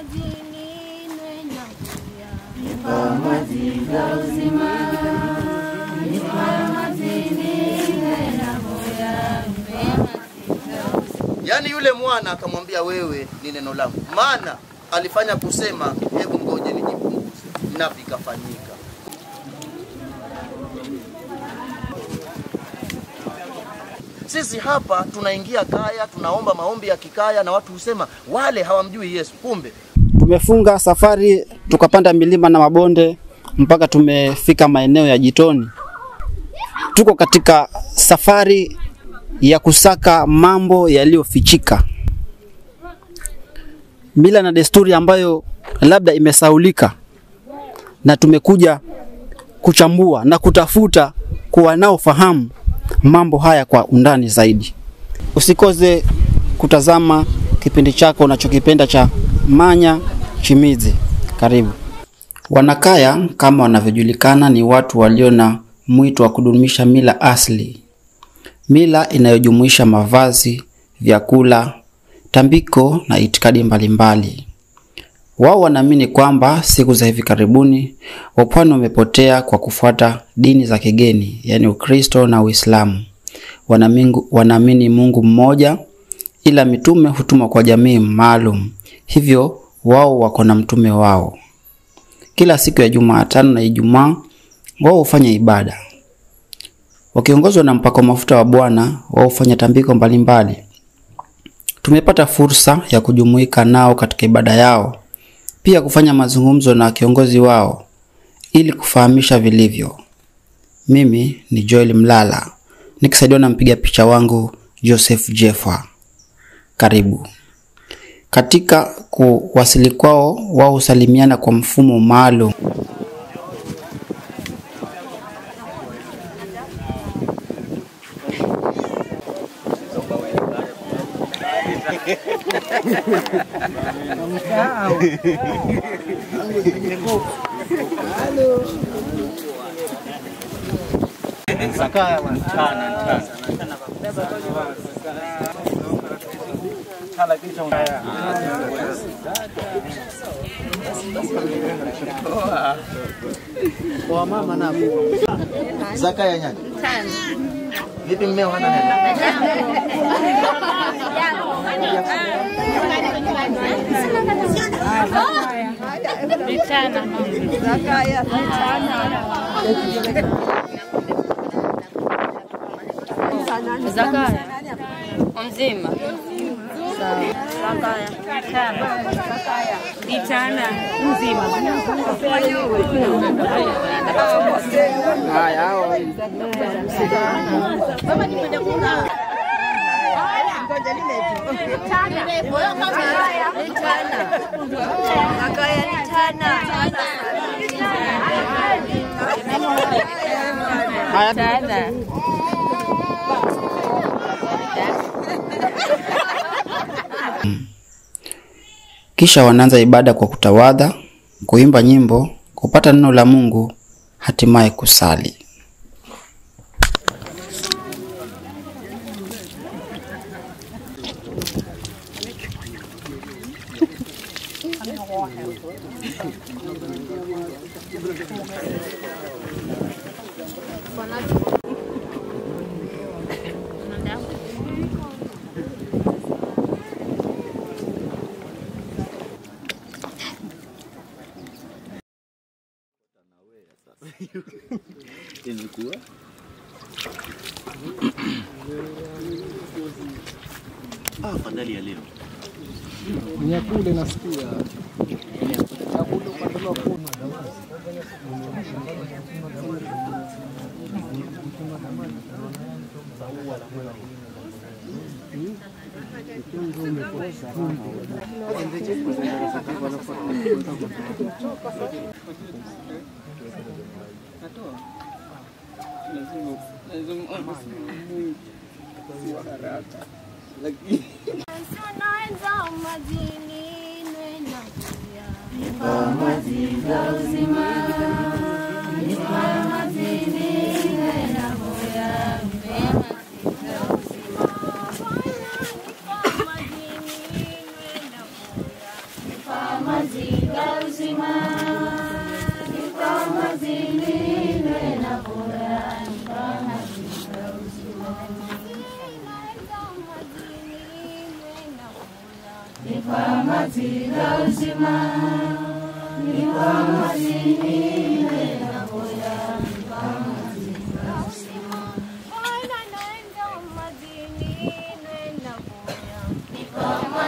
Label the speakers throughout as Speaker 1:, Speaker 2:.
Speaker 1: Yaani yule mwana akamwambia wewe ni neno langu, maana alifanya kusema hebu ngoje nijipunguze, na vikafanyika. Sisi hapa tunaingia kaya, tunaomba maombi ya kikaya, na watu husema wale hawamjui Yesu. Kumbe
Speaker 2: Tumefunga safari tukapanda milima na mabonde mpaka tumefika maeneo ya Jitoni. Tuko katika safari ya kusaka mambo yaliyofichika, mila na desturi ambayo labda imesaulika, na tumekuja kuchambua na kutafuta kwa wanaofahamu mambo haya kwa undani zaidi. Usikose kutazama kipindi chako unachokipenda cha Manya Chimizi. Karibu. Wanakaya kama wanavyojulikana ni watu walio na mwito wa kudumisha mila asili, mila inayojumuisha mavazi, vyakula, tambiko na itikadi mbalimbali. Wao wanaamini kwamba siku za hivi karibuni wapwani wamepotea kwa kufuata dini za kigeni, yaani Ukristo na Uislamu. Wanamingu- Wanaamini Mungu mmoja, ila mitume hutumwa kwa jamii maalum, hivyo wao wako na mtume wao. Kila siku ya Jumatano na Ijumaa wao hufanya ibada wakiongozwa na mpako mafuta wa Bwana. Wao hufanya tambiko mbalimbali. Tumepata fursa ya kujumuika nao katika ibada yao, pia kufanya mazungumzo na kiongozi wao ili kufahamisha vilivyo. Mimi ni Joel Mlala nikisaidiwa na mpiga picha wangu Joseph Jeffa. Karibu. Katika kuwasili kwao, wao husalimiana kwa mfumo maalum.
Speaker 1: zaka ya nyanya vipi? Mmeo hana neno?
Speaker 3: Zakaya mzima Zakaya Itana mzima Tana
Speaker 2: Kisha wanaanza ibada kwa kutawadha, kuimba nyimbo, kupata neno la Mungu, hatimaye kusali.
Speaker 1: Ah, afadhali ya leo.
Speaker 4: Nyakule nasikia. Nyakule ukatolewa kuna.
Speaker 3: Kama
Speaker 5: Bwana naenda majini, naenda kuya.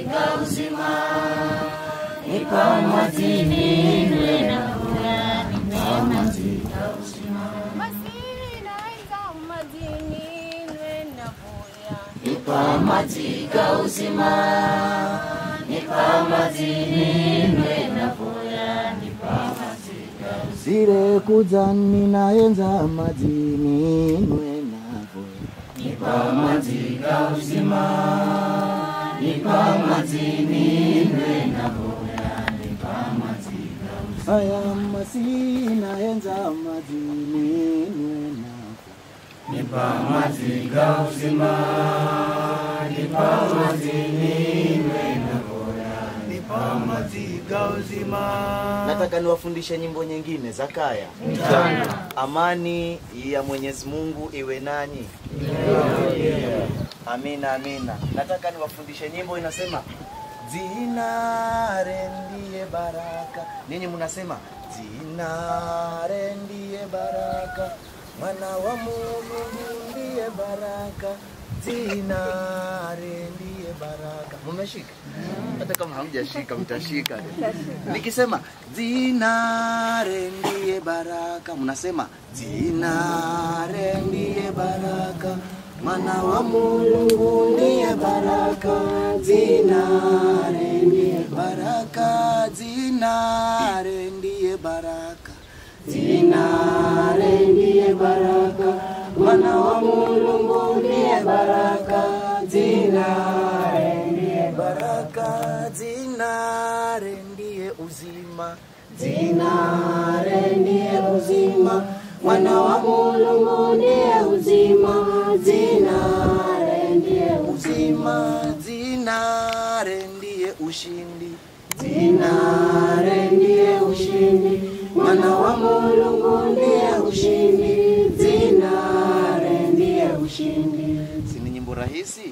Speaker 5: Basi naenda majini, naenda kuya.
Speaker 1: Zile kuja ninaenza majini nwenavo Haya masi naenza majini nwenavo Nataka niwafundishe nyimbo nyingine za kaya. Amani ya Mwenyezi Mungu iwe nanyi. Amina, amina. Nataka niwafundishe nyimbo inasema Zinare ndiye baraka. Ninyi mnasema zinare ndiye baraka, mwana wa Mungu ndiye baraka, zinare ndiye baraka. Mmeshika? Hata kama hamjashika mtashika. Nikisema zinare ndiye baraka, mnasema zinare ndiye baraka Mwana wa Mungu ndiye baraka, zinare ndiye baraka, zinare ndiye baraka, zinare ndiye baraka. Mwana wa Mungu ndiye baraka, zinare ndiye baraka, zinare ndiye uzima, zinare ndiye uzima. Mwana wa Mungu ndiye uzima, zinare ndiye uzima, zinare ndiye ushindi, zinare ndiye ushindi. Mwana wa Mungu ndiye ushindi, zinare ndiye ushindi. Si ni nyimbo rahisi?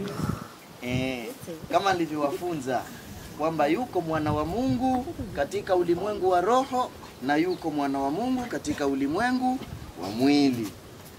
Speaker 1: Eh, kama nilivyowafunza kwamba yuko mwana wa Mungu katika ulimwengu wa roho na yuko mwana wa Mungu katika ulimwengu wa mwili.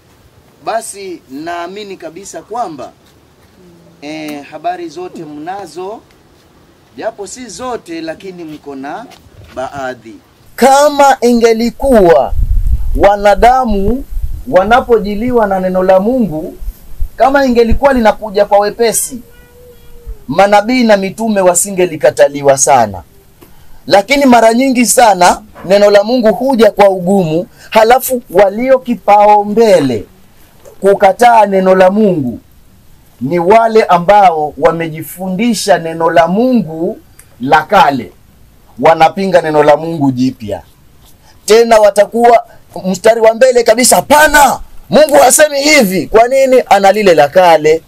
Speaker 1: Basi naamini kabisa kwamba eh, habari zote mnazo, japo si zote, lakini mko na baadhi. Kama ingelikuwa wanadamu wanapojiliwa na neno la Mungu, kama ingelikuwa linakuja kwa wepesi, manabii na mitume wasingelikataliwa sana lakini mara nyingi sana neno la Mungu huja kwa ugumu, halafu walio kipao mbele kukataa neno la Mungu ni wale ambao wamejifundisha neno la Mungu la kale, wanapinga neno la Mungu jipya. Tena watakuwa mstari wa mbele kabisa, hapana, Mungu hasemi hivi. Kwa nini? Ana lile la kale.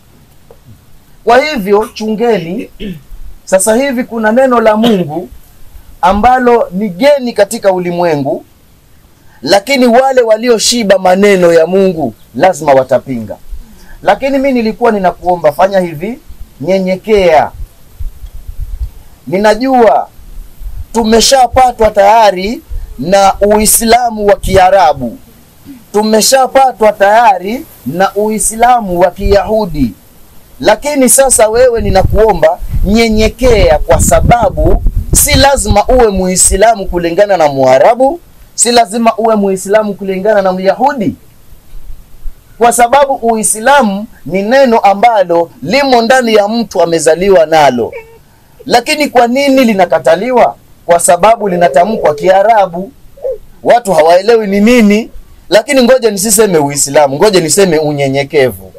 Speaker 1: Kwa hivyo chungeni, sasa hivi kuna neno la Mungu ambalo ni geni katika ulimwengu, lakini wale walioshiba maneno ya Mungu lazima watapinga. Lakini mi nilikuwa ninakuomba, fanya hivi, nyenyekea. Ninajua tumeshapatwa tayari na Uislamu wa Kiarabu, tumeshapatwa tayari na Uislamu wa Kiyahudi, lakini sasa wewe ninakuomba nyenyekea, kwa sababu si lazima uwe muislamu kulingana na muarabu si lazima uwe muislamu kulingana na myahudi kwa sababu uislamu ni neno ambalo limo ndani ya mtu amezaliwa nalo lakini kwa nini linakataliwa kwa sababu linatamkwa kiarabu watu hawaelewi ni nini lakini ngoja nisiseme uislamu ngoja niseme unyenyekevu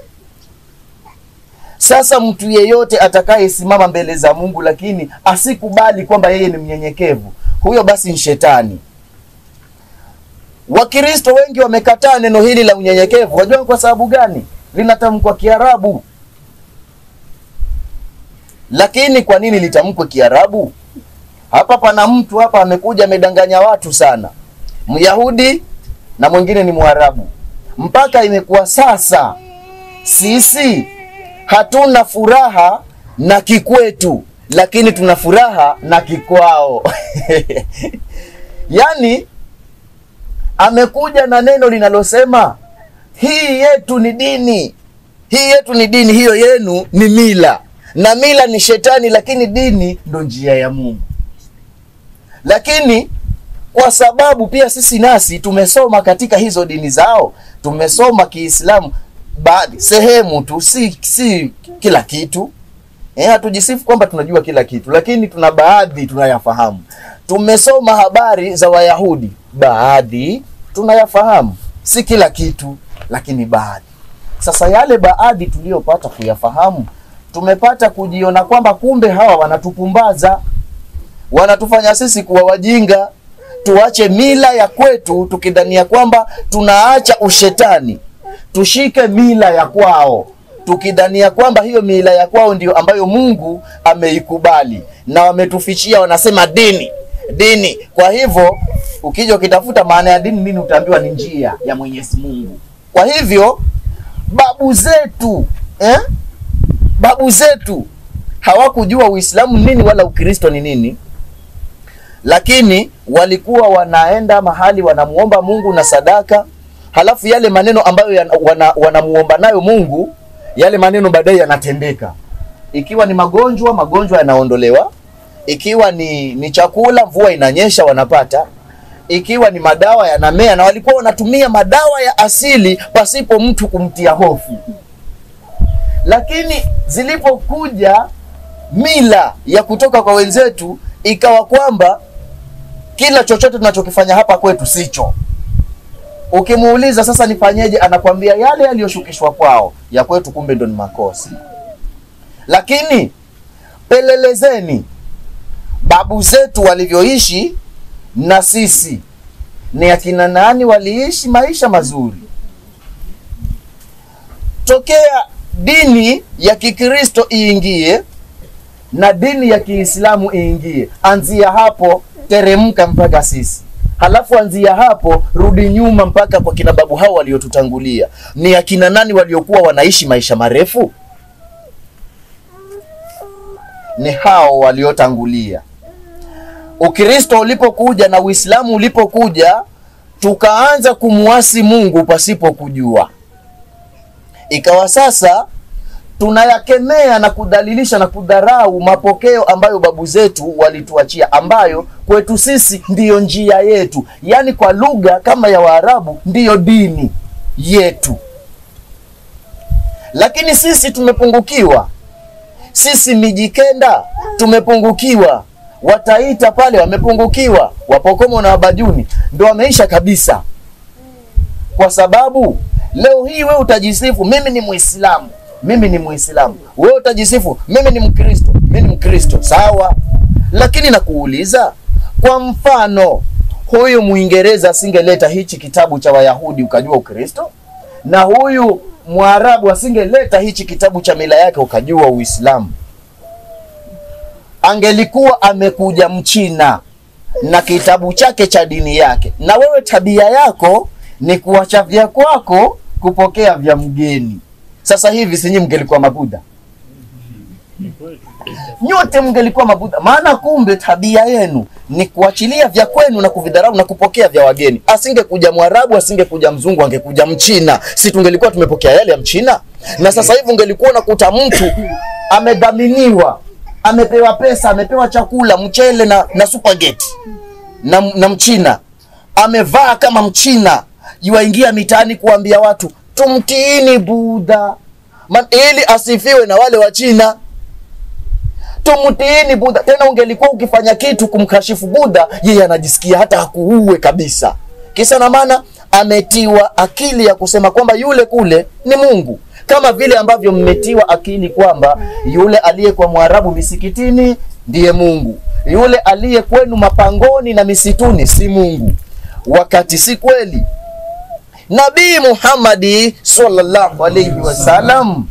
Speaker 1: sasa mtu yeyote atakayesimama mbele za Mungu lakini asikubali kwamba yeye ni mnyenyekevu, huyo basi ni shetani. Wakristo wengi wamekataa neno hili la unyenyekevu. Wajua kwa sababu gani? Linatamkwa Kiarabu. Lakini kwa nini litamkwe Kiarabu? Hapa pana mtu hapa amekuja amedanganya watu sana, Myahudi na mwingine ni Mwarabu, mpaka imekuwa sasa sisi hatuna furaha na kikwetu, lakini tuna furaha na kikwao. Yaani amekuja na neno linalosema hii yetu ni dini, hii yetu ni dini, hiyo yenu ni mila, na mila ni shetani, lakini dini ndo njia ya Mungu. Lakini kwa sababu pia sisi nasi tumesoma katika hizo dini zao, tumesoma Kiislamu baadhi sehemu tu, si, si kila kitu eh, hatujisifu kwamba tunajua kila kitu, lakini tuna baadhi tunayafahamu. Tumesoma habari za Wayahudi, baadhi tunayafahamu, si kila kitu, lakini baadhi. Sasa yale baadhi tuliyopata kuyafahamu, tumepata kujiona kwamba kumbe hawa wanatupumbaza, wanatufanya sisi kuwa wajinga, tuache mila ya kwetu tukidhania kwamba tunaacha ushetani, tushike mila ya kwao tukidhania kwamba hiyo mila ya kwao ndio ambayo Mungu ameikubali na wametufichia, wanasema dini dini. Kwa hivyo ukija ukitafuta maana ya dini nini, utaambiwa ni njia ya Mwenyezi Mungu. Kwa hivyo babu zetu eh? babu zetu hawakujua Uislamu nini wala Ukristo ni nini, lakini walikuwa wanaenda mahali wanamuomba Mungu na sadaka, halafu yale maneno ambayo yana- wana, wanamuomba nayo Mungu, yale maneno baadaye yanatendeka. Ikiwa ni magonjwa, magonjwa yanaondolewa. Ikiwa ni, ni chakula, mvua inanyesha, wanapata. Ikiwa ni madawa yanamea, na walikuwa wanatumia madawa ya asili pasipo mtu kumtia hofu. Lakini zilipokuja mila ya kutoka kwa wenzetu, ikawa kwamba kila chochote tunachokifanya hapa kwetu sicho. Ukimuuliza sasa nifanyeje, anakwambia yale yaliyoshukishwa kwao, ya kwetu kumbe ndo ni makosa. Lakini pelelezeni babu zetu walivyoishi na sisi, ni akina nani waliishi maisha mazuri tokea dini ya Kikristo iingie na dini ya Kiislamu iingie, anzia hapo teremka mpaka sisi, halafu anzia hapo rudi nyuma mpaka kwa kina babu hao waliotutangulia. Ni akina nani waliokuwa wanaishi maisha marefu? Ni hao waliotangulia. Ukristo ulipokuja na Uislamu ulipokuja, tukaanza kumwasi Mungu pasipo kujua ikawa sasa tunayakemea na kudhalilisha na kudharau mapokeo ambayo babu zetu walituachia, ambayo kwetu sisi ndiyo njia yetu, yaani kwa lugha kama ya Waarabu ndiyo dini yetu. Lakini sisi tumepungukiwa, sisi Mijikenda tumepungukiwa, Wataita pale wamepungukiwa, Wapokomo na Wabajuni ndo wameisha kabisa kwa sababu leo hii wewe utajisifu mimi ni Muislamu, mimi ni Muislamu, wewe utajisifu mimi ni Mkristo, mimi ni Mkristo, sawa. Lakini nakuuliza, kwa mfano, huyu Mwingereza asingeleta hichi kitabu cha Wayahudi ukajua Ukristo, na huyu Mwarabu asingeleta hichi kitabu cha mila yake ukajua Uislamu, angelikuwa amekuja Mchina na kitabu chake cha dini yake, na wewe tabia yako ni kuacha vya kwako kupokea vya mgeni. Sasa hivi sinyi mngelikuwa mabudha nyote mngelikuwa mabudha, maana kumbe tabia yenu ni kuachilia vya kwenu na kuvidharau na kupokea vya wageni. Asingekuja Mwarabu, asingekuja mzungu, angekuja Mchina, si tungelikuwa tumepokea yale ya Mchina? Na sasa hivi ungelikuwa unakuta mtu amedhaminiwa, amepewa pesa, amepewa chakula, mchele na, na supageti na, na Mchina amevaa kama Mchina, yuwaingia mitaani kuambia watu tumtiini Budha Man, ili asifiwe na wale wa China. Tumtiini Budha. Tena ungelikuwa ukifanya kitu kumkashifu Budha, yeye anajisikia hata akuue kabisa. Kisa na maana ametiwa akili ya kusema kwamba yule kule ni Mungu, kama vile ambavyo mmetiwa akili kwamba yule aliyekuwa Mwarabu misikitini ndiye Mungu, yule aliye kwenu mapangoni na misituni si Mungu, wakati si kweli. Nabii Muhammadi sallallahu alaihi wasallam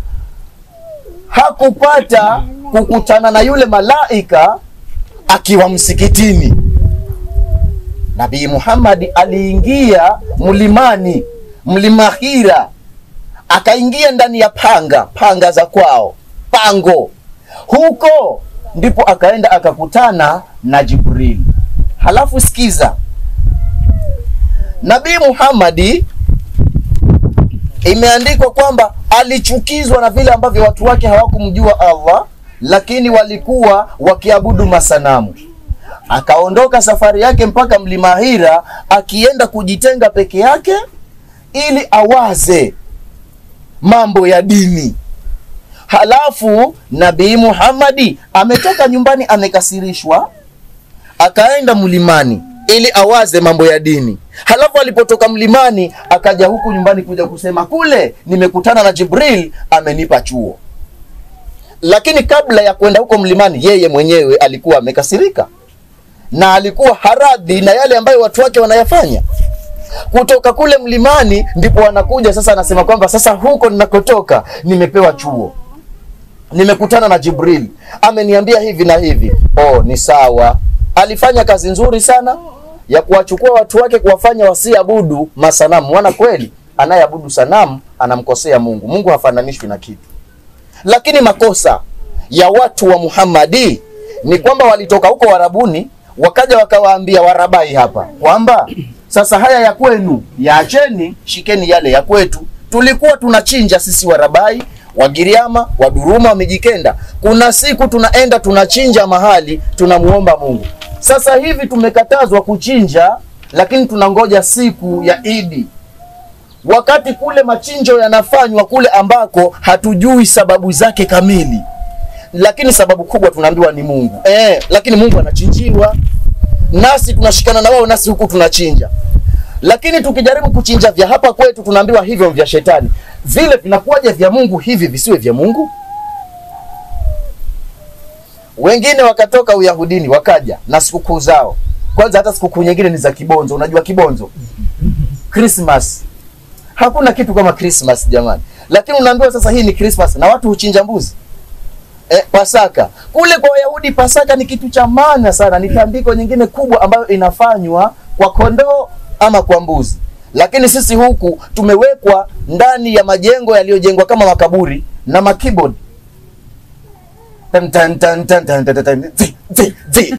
Speaker 1: hakupata kukutana na yule malaika akiwa msikitini. Nabii Muhammadi aliingia mlimani, mlima Hira, akaingia ndani ya panga, panga za kwao, pango, huko ndipo akaenda akakutana na Jibril. Halafu sikiza, Nabii Muhammadi imeandikwa kwamba alichukizwa na vile ambavyo watu wake hawakumjua Allah, lakini walikuwa wakiabudu masanamu. Akaondoka safari yake mpaka mlima Hira, akienda kujitenga peke yake ili awaze mambo ya dini. Halafu Nabii Muhammadi ametoka nyumbani amekasirishwa, akaenda mlimani ili awaze mambo ya dini. Halafu alipotoka mlimani akaja huku nyumbani kuja kusema kule nimekutana na Jibril amenipa chuo. Lakini kabla ya kwenda huko mlimani, yeye mwenyewe alikuwa amekasirika na alikuwa haradhi na yale ambayo watu wake wanayafanya. Kutoka kule mlimani ndipo wanakuja sasa, anasema kwamba sasa huko ninakotoka nimepewa chuo nimekutana na Jibril ameniambia hivi na hivi. Oh, ni sawa. Alifanya kazi nzuri sana ya kuwachukua watu wake kuwafanya wasiabudu masanamu. Wana kweli, anayeabudu sanamu anamkosea Mungu. Mungu hafananishwi na kitu. Lakini makosa ya watu wa Muhammadi ni kwamba walitoka huko Warabuni wakaja wakawaambia Warabai hapa kwamba sasa haya ya kwenu yaacheni, shikeni yale ya kwetu. Tulikuwa tunachinja sisi Warabai Wagiriama, Waduruma, Wamijikenda. Kuna siku tunaenda tunachinja mahali tunamuomba Mungu. Sasa hivi tumekatazwa kuchinja, lakini tunangoja siku ya Idi, wakati kule machinjo yanafanywa kule ambako hatujui sababu zake kamili, lakini sababu kubwa tunaambiwa ni Mungu eh, lakini Mungu anachinjiwa, nasi tunashikana na wao, nasi huku tunachinja lakini tukijaribu kuchinja vya hapa kwetu tunaambiwa hivyo vya shetani. Vile vinakuwaje vya Mungu hivi visiwe vya Mungu? Wengine wakatoka Uyahudini wakaja na sikukuu zao. Kwanza hata sikukuu nyingine ni za kibonzo. Unajua kibonzo? Christmas. Hakuna kitu kama Christmas jamani, lakini unaambiwa sasa hii ni Christmas na watu huchinja mbuzi. Eh, Pasaka kule kwa Wayahudi, Pasaka ni kitu cha maana sana, ni tambiko nyingine kubwa ambayo inafanywa kwa kondoo ama kwa mbuzi. Lakini sisi huku tumewekwa ndani ya majengo yaliyojengwa kama makaburi na makeyboard Tan, tan, tan, tan, tan, tan, tan, tan, zi, zi, zi,